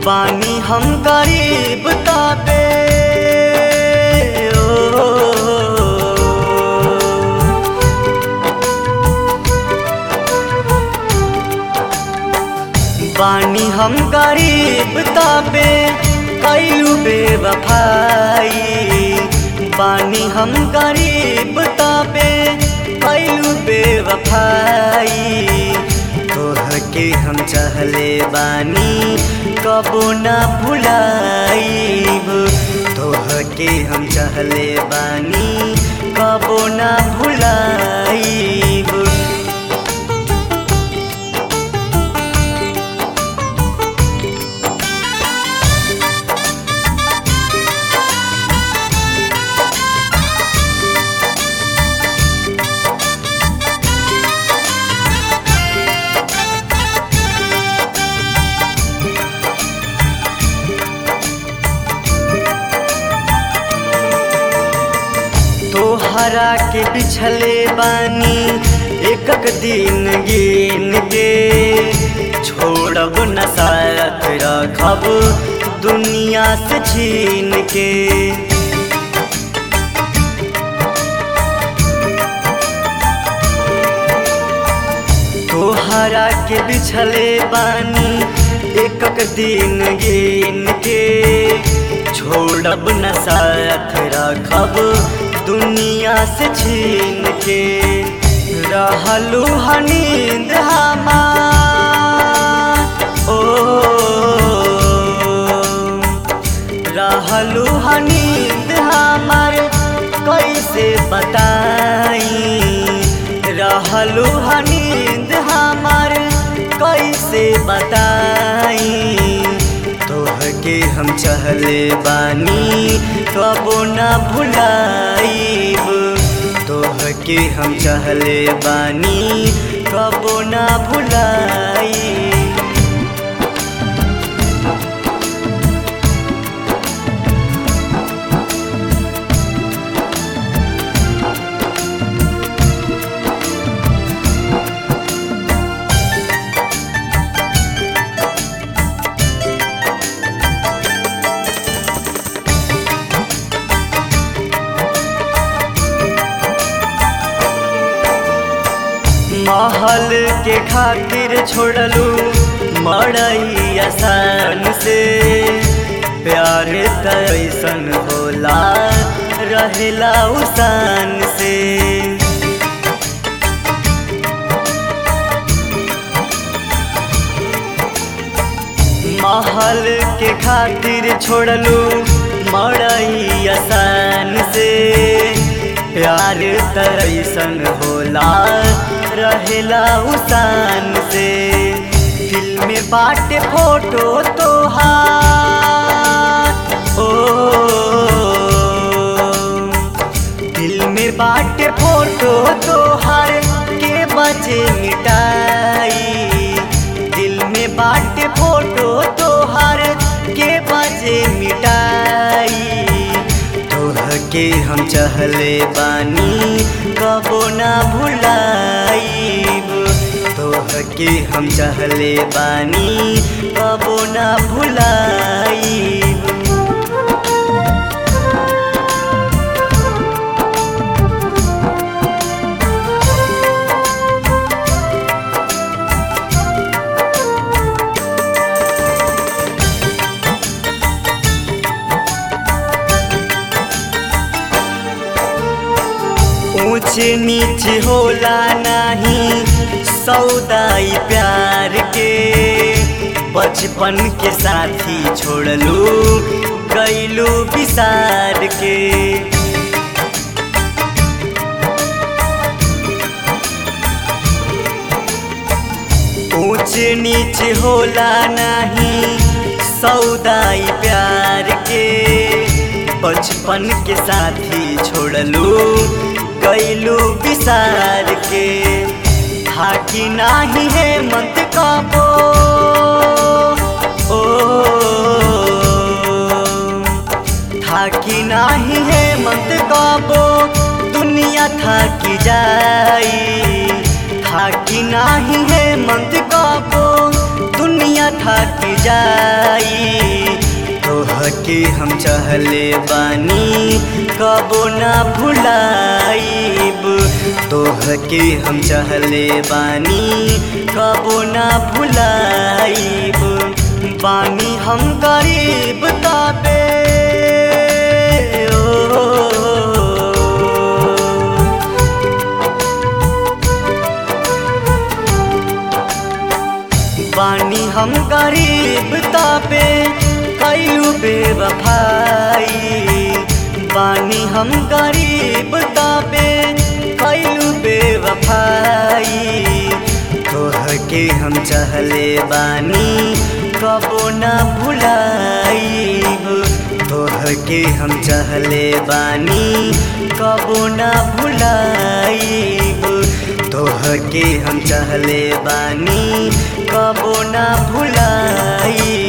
बानी हम गरीब ताबे ओ, बानी हम गरीब ताबे कैलू बेवफाई बानी हम गरीब ताबे कैलू बेवफाई तोह के हम चाहले बानी कबो ना भुलाईब तोह के हम चाहले बानी कबो ना भुलाईब तोहरा के बिछले बानी एक दिन गिन के छोड़ब न साथ रखब दुनिया से छीन के तोहरा के बिछले बानी एक दिन गिन के छोड़ब न साथ रखब दुनिया से छीन के रहलू हनींद हमार ओ रहलू हनींद हमार कैसे बताई रहलू हनींद हमार कैसे बताई तोह के हम चहले बानी कबो ना भुलाईब तोह के हम चहले बानी कबो ना भुलाईब महल के खातिर छोड़लू मड़ई आसान से प्यार तैसन होला रहेला उसान से महल के खातिर छोड़लू मड़ई आसान से प्यार तैसन होला रहेला उसान से दिल में बाटे फोटो तोहार ओ दिल में बाटे फोटो तोहार के बचे मिटाई दिल में बाटे फोटो तोहार के बचे मिटाई तोह के हम चहले बानी कबो ना भुलाईब तोह के हम चहले बानी कबो ना भुलाईब ऊंच नीच होला नाही सौदाई प्यार के बचपन के साथी छोड़लू गईलू विसार के ऊंच नीच होला नाही सौदाई प्यार के बचपन के साथी छोड़लू गईलू विसार के थाकी नाही है मत काबो ओ थाकी नाही है मत काबो दुनिया थाकी जाई थाकी नाही है मत काबो दुनिया दुनिया थक जाई तोहके हम चहले बानी कबो ना भुलाइब तोहके हम चहले बानी कबो ना भुलाइब बानी हम गरीब ताबे ओ, बानी हम गरीब ताबे कैलू बेवफाई बानी हम गरीब ताबे कैलू बेवफाई तोहके हम चहले बानी कबो ना भुलाइब तोहके हम चहले बानी कबो ना भुलाइब तोहके हम चहले बानी कबो ना भुलाई